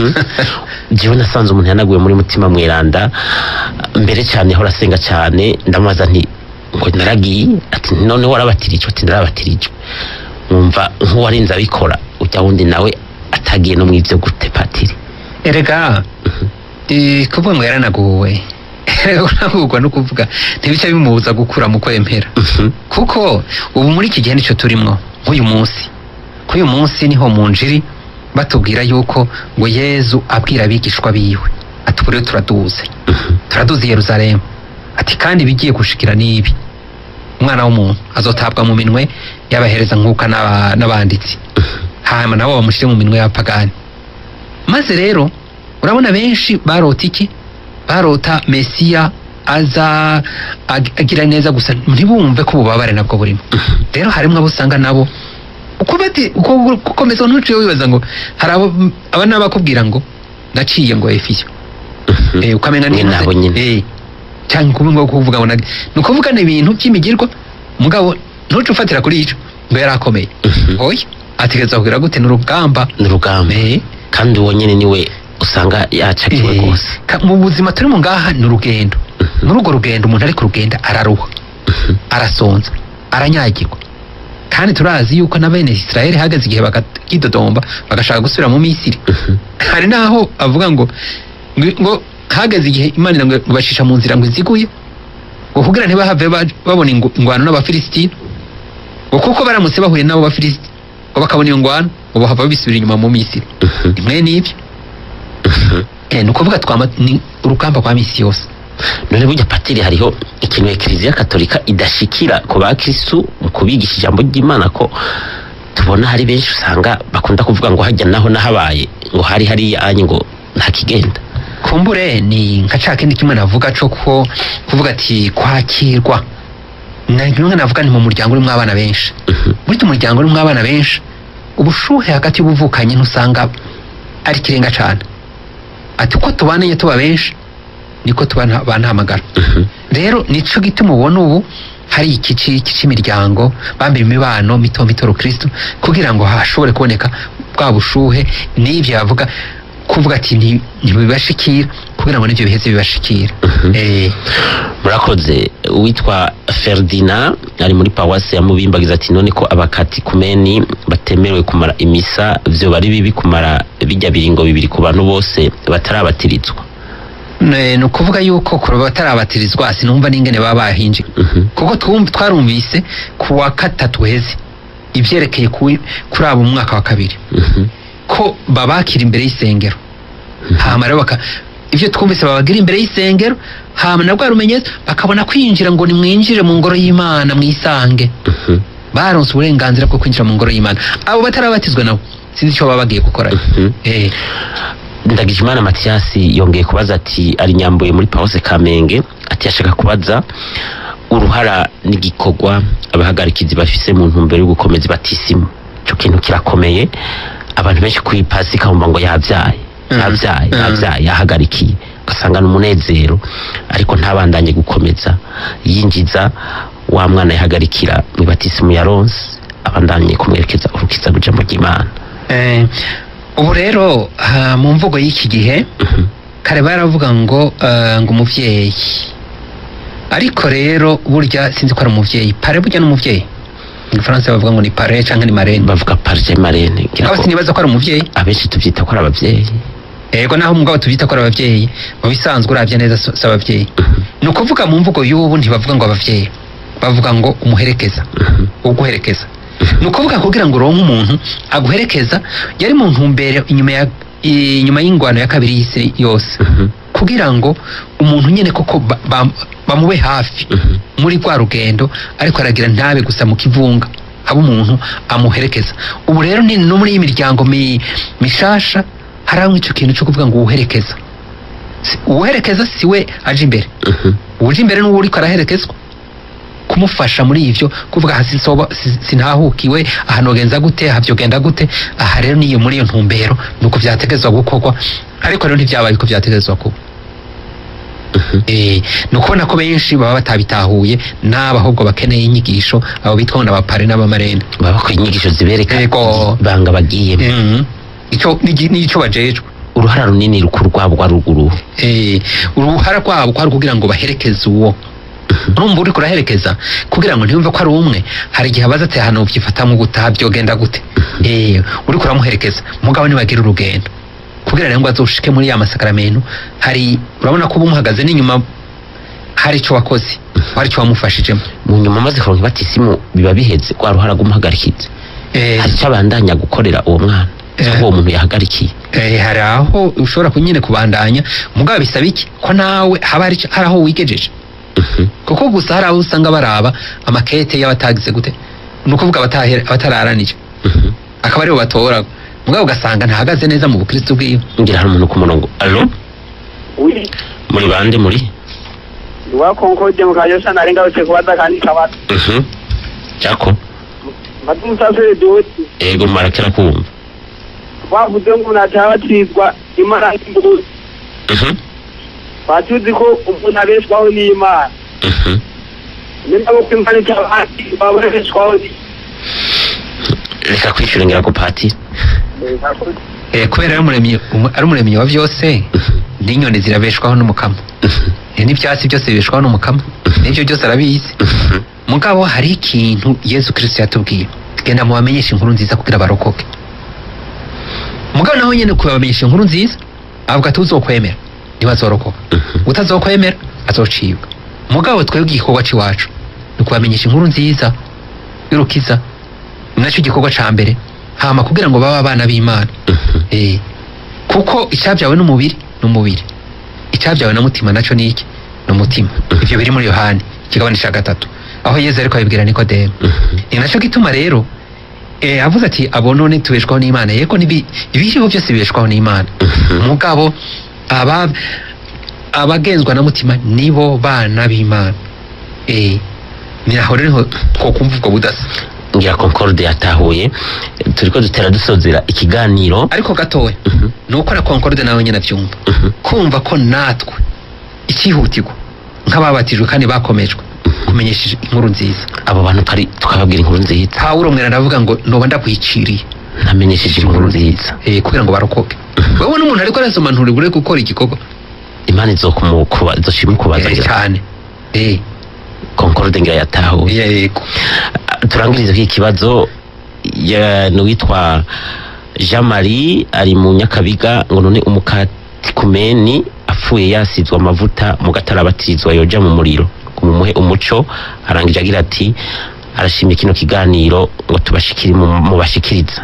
jewe nasanze umuntu yanaguye muri mutima mweranda mbere cyane hora asenga cyane ndamubaza nti ngo naragiye ati none warabatirijwe ati narabatirijwe nkumva nk'uwarinze abikora ujya wundi nawe atagiye no mu ivyo gute patiri erega eh, kuvuga ngo yaranaguwe uragurwa no kuvuga ntibica bimubuza gukura mu kwemera kuko ubu muri iki gihe nicyo turimwo nk'uyu munsi k'uyu munsi niho mu njiri batubwira yuko ngo yezu abwira abigishwa biwe ati ubu rero turaduze turaduze i yeruzalemu ati kandi ibigiye gushikira n'ibi umwana w'umuntu azotabwa mu minwe y'abahereza nk'uka n'aba- n'abanditsi hanyuma nabo bamushyire mu minwe y'abapagani maze rero urabona benshi barota iki barota mesiya aza ag- agira neza gusa ntibumve ko ububabare nabwo burimo rero harimo abo usanga nabo uko bati uko gukomeza ntuciye wibaza ngo hari abo aba n'abakubwira ngo naciye ngo efiyo eh ukamenya Mwe nabo nyine. eh cyangwa kubi ngo kuvuga ngo nag- ni ukuvuga ni ibintu by'imigirwa mugabo ntuce ufatira kuri ico ngo yari akomeye oya ategereza kugira gute ni urugamba ni urugamba eh kandi uwo nyene niwe usanga yacakiwe Eh, rwose ka- mu buzima turimo ngaha ni urugendo muri urwo rugendo umuntu ari ku rugendo araruha arasonza aranyagirwa kandi turazi yuko na bene Israel hageze igihe bakakidodomba bagashaka gusubira mu Misiri hari naho avuga ngo ngo- ngo hageze igihe Imana ngo bacisha mu nzira ngo iziguye ngo kugira ntibahave ba- babona ingu- ingwano n'abafilisitini ngo kuko baramutse bahuye n'abo bafilisiti ngo bakabona iyo ngwano ngo bahava bisubira inyuma mu Misiri imwe n'ibyo Eh, ni ukuvuga twama ni urugamba rwa misi yose none burya patiri hariho ikintu ekiriziya katolika idashikira ku bakristu mu kubigisha ijambo ry'imana ko tubona hari benshi usanga bakunda kuvuga ngo hajya naho nahabaye ngo hari hariya anyi ngo ntakigenda kumbure ni nka ca kindi kimwe navuga co ko kuvuga ati kwakirwa na rimwe navuga ni mu muryango urimo abana benshi burya umuryango urimo abana benshi ubushuhe hagati y'ubuvukanyi ntusanga ari ikirenga cane ati uko tubananye tuba benshi niko tuba bantamagara rero nico gituma ubona ubu hari ikici cy'imiryango bambira imibano mito mito rukristo kugira ngo hashobore kuboneka bwa bushuhe n'ibyo yavuga kuvuga ati nti- ntibibashikira kugira ngo n'ibyo biheze bibashikira eh murakoze uwitwa ferdina ari muri pawasi ya mubimbagiza ati none ko abakati kumeni batemerewe kumara imisa vyo bari bibi kumara bijya biringo bibiri ku bantu bose batarabatirizwa ne- ni ukuvuga yuko kuba batarabatirizwa sinumva n'ingene baba bahinje Mhm. kuko twumva twarumvise ku wa gatatu heze ivyerekeye kuri kuri abo mu mwaka wa kabiri Mhm. ko babakira imbere y'isengero hama rero baka ivyo twumvise babagira imbere y'isengero hama na rwa rumenyetso bakabona kwinjira ngo nimwinjire mu ngoro y'imana mwisange Mhm. baronse uburenganzira bwo kwinjira mu ngoro y'imana abo batarabatizwa nabo sinzi icyo baba bagiye gukora Mhm. eh ndagijimana matiyasi yongeye kubaza ati ari nyambuye muri pawuse kamenge ati yashaka kubaza uruhara n'igikorwa abahagarikizi bafise mu ntumbero yo gukomeza ibatisimu ico kintu kirakomeye abantu benshi kuri pasika bumva ngo yabyaye Mhm. yabyaye Mhm. yabyaye yahagarikiye ugasanga ni umunezero ariko ntabandanye gukomeza yinjiza wa mwana yahagarikira mu batisimu ya ronse abandanye kumwerekeza urukiza rw'ijambo ry'imana Eh, ubu rero ha, mu mvugo y'iki gihe Mhm. kare baravuga ngo eh, ngo umuvyeyi ariko rero burya sinzi ko ari umuvyeyi pare burya n'umuvyeyi mu gifaransa bavuga ngo ni pare canke ni marene bavuga parije marene ngira mugabo ko sinibaza ko ari umuvyeyi abenshi tubyita ko ari ababyeyi ego naho mugabo tubyita ko ari abavyeyi mu bisanzwe uravye neza si si abavyeyi ni ukuvuga mu mvugo y'ubu ntibavuga ngo abavyeyi bavuga ngo umuherekeza uguherekeza ni ukuvuga kugira ngo uronke umuntu aguherekeza yari mu ntumbero inyuma ya inyuma y'ingwano ya kabiri y'isi yose kugira ngo umuntu nyene koko ba- ba- bamube hafi muri rwa rugendo ariko aragira ntabe gusa mu kivunga haba umuntu amuherekeza ubu rero ni no muri iyi miryango mi- mishasha haraho ico kintu cyo kuvuga ngo uwuherekeza Si- uwuherekeza si we aje imbere uje imbere n'uwo uriko araherekezwa kumufasha muri ivyo kuvuga hasi soba si- sintahukiwe aha nogenza gute aha vyogenda gute aha rero niyo muri iyo ntumbero nuko vyategezwa gukorwa ariko rero ntivyabaye uko vyategezwa kuba Eh, ni ukubona ko benshi baba batabitahuye n'aba ahubwo bakeneye inyigisho abo bitwa ngo n'abapare n'abamarene baba bakora inyigisho zibereka Yego. banga bagiyemo Mhm. ico nigi- nico bajejwe uruhara runini rukuru rwabo rwa ruguru Eh, uruhara rwabo kwari kugira ngo baherekeze uwo urumva uriko uraherekeza kugira ngo ntiyumve ko ari umwe hari igihe abaza ati hano ubyifatamo gutaha byogenda gute eh uriko uramuherekeza mugabo nibagira urugendo kugira rero ngo azoshike muri ya masakaramentu hari urabona ko uba umuhagaze n'inyuma hari ico wakoze hari ico wamufashijemo mu nyuma amaze kuronka ibatisimu biba biheze rwa ruhara rw'umuhagarikizi eh, hari icyo abandanya gukorera uwo mwana cyangwa Eh. uwo muntu yahagarikiye eh, hari aho ushobora kunyine kubandanya mugabo bisaba iki ko nawe haba hari ico- hari aho wigejeje Mhm. kuko gusa hari abo usanga baraba amakete y'abatagize gute ni ukuvuga abatahe- abatararanije Mhm. akaba aribo batora mugabo ugasanga ntahagaze neza mu bukristo bwiwe ngira hari umuntu ku murongo alo uri muri bande muri wakonkode mu kanyosha nari ngarutse kubaza kandi kabaza Mhm. jako mbaze umusasire doti ego marakera kumva bavuze ngo umuntu atabatizwa imana y'imbuzi Mhm. batuzi ko umuntu abeshwaho n'imana Mhm. nimba ko imana itabati babeshwaho ni reka kwishyura ngira ko patiri Eh, Eh, kubera ari umuremyi umu- ari umuremyi wa byose n'inyoni zirabeshwaho n'umukamo Eh, n'ibyatsi byose bibeshwaho n'umukamo n'ibyo byose arabizi mugabo hari ikintu yesu kirisito yatubwiye genda mubamenyeshe inkuru nziza kugira barokoke mugabo naho nyine kubamenyesha inkuru nziza avuga ati uzokwemera niba azorokoka utazokwemera azocibwa mugabo twebwe igikorwa c'iwacu ni kubamenyesha inkuru nziza y'urukiza ni nacyo gikorwa ca mbere hama kugira ngo babe abana b'imana Eh, kuko icyabyawe n'umubiri ni umubiri icyabyawe na mutima nacyo ni iki ni umutima ibyo biri muri yohani ikigabane cya gatatu aho yezu ariko abibwira nikodemu ni nacyo gituma rero eh, avuze ati abo none tubeshwaho n'imana yego nibi- ibiriho byose bibeshwaho n'imana mugabo aba abagenzwa na mutima nibo bana b'imana eh, ni aho rero niho twokumva ubwo budasa ngira concorde yatahuye turiko dutera dusozera ikiganiro ariko gatoya Mhm, ni uko na concorde nawe nyine abyumva mhm, kumva ko natwe icyihutirwa nk'ababatijwe kandi bakomejwe kumenyesha inkuru nziza abo bantu twari twababwira inkuru nziza pawulo mwera aravuga ngo noba ndakwiciriye ntamenyesheje inkuru nziza eh, kugira ngo barokoke wowe n'umuntu ariko arasoma nturi gukora igikorwa imana izokumukuba izoshima kubaza Eh, cyane eh, concorde ngira yatahuye yego turangirize iki kibazo ya n'uwitwa Jean Marie ari mu Nyakabiga ngo none umukatikumeni apfuye yasizwe amavuta mu gatarabatizwa yoja mu muriro mumuhe umuco arangije agira ati arashimye kino kiganiro ngo tubashikire mu mu bashikiriza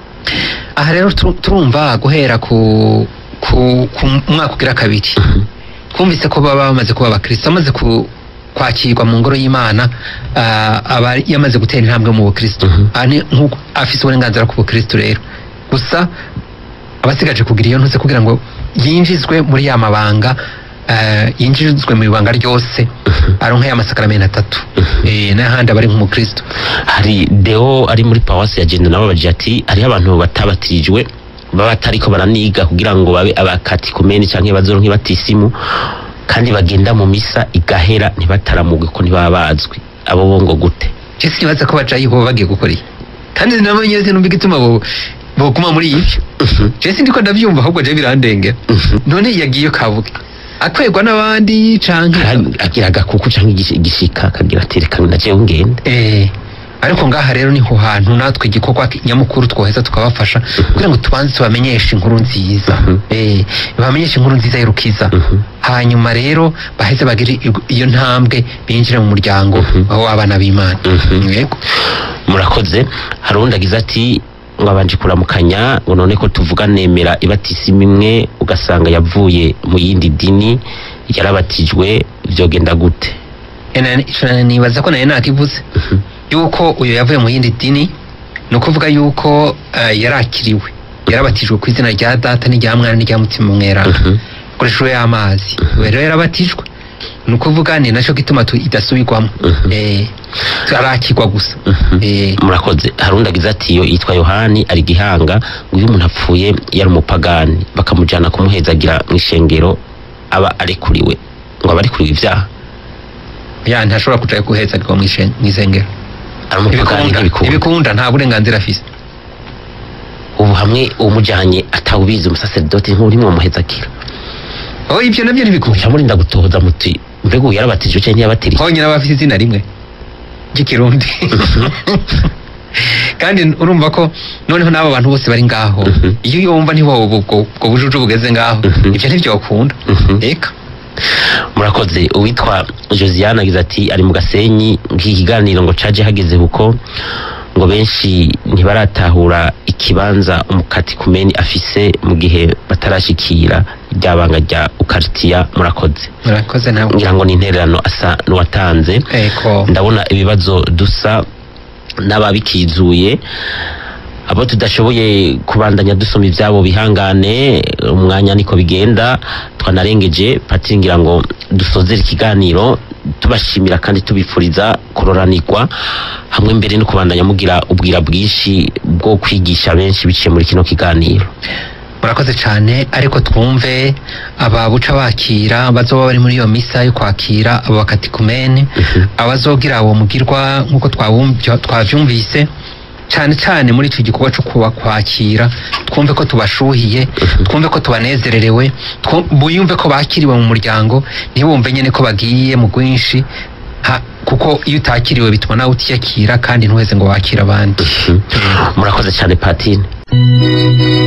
aha rero turu- turumva guhera ku ku ku mwaka ugira kabiri twumvise ko baba bamaze kuba abakristo amaze ku kwakirwa mu ngoro y'imana ah, aba yamaze gutera intambwe mu bukristo Mhm. Aha ni nk'uko afise uburenganzira ku bukristo rero gusa abasigaje kugira iyo ntuze kugira ngo yinjizwe muri ya mabanga ah, yinjizwe mu ibanga ryose aronka ya masakaramenti atatu Eh, n'ahandi aba ari nk'umukristo hari deo ari muri pawasi ya jenda nabo bagira ati hariho abantu batabatirijwe baba batariko baraniga kugira ngo babe abakatikumeni canke bazoronke batisimu kandi bagenda mu misa igahera ntibataramugwe ko ntibaba bazwi abo bo ngo gute je sinibaza ko bajayi bo bagiye gukora iki kandi nabo nyene sinumva igituma bo boguma muri ivyo je sindiko ndavyumva ahubwo je birandengera none yagiye kavuge akwegwa n'abandi canke Kandi agira agakuku canke igishi- igishika akagira ati reka na jewe ngende eh ariko ngaha rero niho hantu natwe igikorwa nyamukuru twoheza tukabafasha kugira ngo tubanze tubamenyeshe inkuru nziza Mhm. eh bamenyeshe inkuru nziza y'urukiza Mhm. hanyuma rero baheze bagire iyo- iyo ntambwe binjire mu muryango Mhm. aho abana b'imana Mhm. yego murakoze hari uwundi agize ati ngo abanje kuramukanya ngo none ko tuvuga nemera ibatisimu imwe ugasanga yavuye mu yindi dini yarabatijwe vyogenda gute Ena- ico nibaza ko nayo nakivuze yuko uyu yavuye mu yindi dini ni ukuvuga yuko eh, yarakiriwe yarabatijwe ku izina rya data n'irya mwana n'irya mutima mweranda Mhm. akoreshejwe y'amazi ubu rero yarabatijwe ni ukuvuga ni nacyo gituma tu- idasubirwamo Mhm. Eh, arakirwa gusa Mhm. Eh, murakoze hari undi agize ati yo yitwa yohani ari gihanga ngo iyo umuntu apfuye yari umupagani bakamujyana kumuhezagira mu ishengero aba arekuriwe ngo aba arekuriwe ibyaha ya ntashobora kuja guhezarwa mu ishen- mu isengero ari umupagani Ntibikunda, ntibikunda ntibikunda nta burenganzira afise ubu hamwe umujyanye atawubizi umusaseridoti nk'urimo muhezagira oh ibyo nabyo ntibikunda muca murinda gutohoza muti mbega uyu yarabatijwe cyangwa ntiyabatiriye honyine aba afite izina rimwe ry'ikirundi kandi urumva ko noneho n'abo bantu bose bari ngaho Mhm. iyo yumva ntiwowe ubwo ubwo bujuju bugeze ngaho Mhm. ibyo ntibyokunda Mhm. eka murakoze uwitwa josiane agize ati ari mu gasenyi nk'iki kiganiro ngo caje hageze kuko ngo benshi ntibaratahura ikibanza umukati kumeni afise mu gihe batarashikira ryabanga rya ukaritiya murakoze murakoze nawe ngira ngo ni intererano asa n'uwatanze eko ndabona ibibazo dusa n'ababikizuye abo tudashoboye kubandanya dusoma ibyabo bihangane umwanya niko bigenda twanarengeje patiri ngira ngo dusozere ikiganiro tubashimira kandi tubifuriza kuroranirwa hamwe mbere no kubandanya mugira ubwira bwinshi bwo kwigisha benshi biciye muri kino kiganiro murakoze cyane ariko twumve aba buca bakira bazoba bari muri iyo misa yo kwakira abo bakatikumene abazogira uwo mugirwa nk'uko twawumvyo- twavyumvise cyane cyane muri icyo gikorwa cyo kubakwakira twumve ko tubashuhiye twumve ko tubanezererewe twu- buyumve ko bakiriwe mu muryango ntibumve nyine ko bagiye mu bwinshi ha- kuko iyo utakiriwe bituma nawe utiyakira kandi ntuheze ngo wakire abandi murakoze cyane patine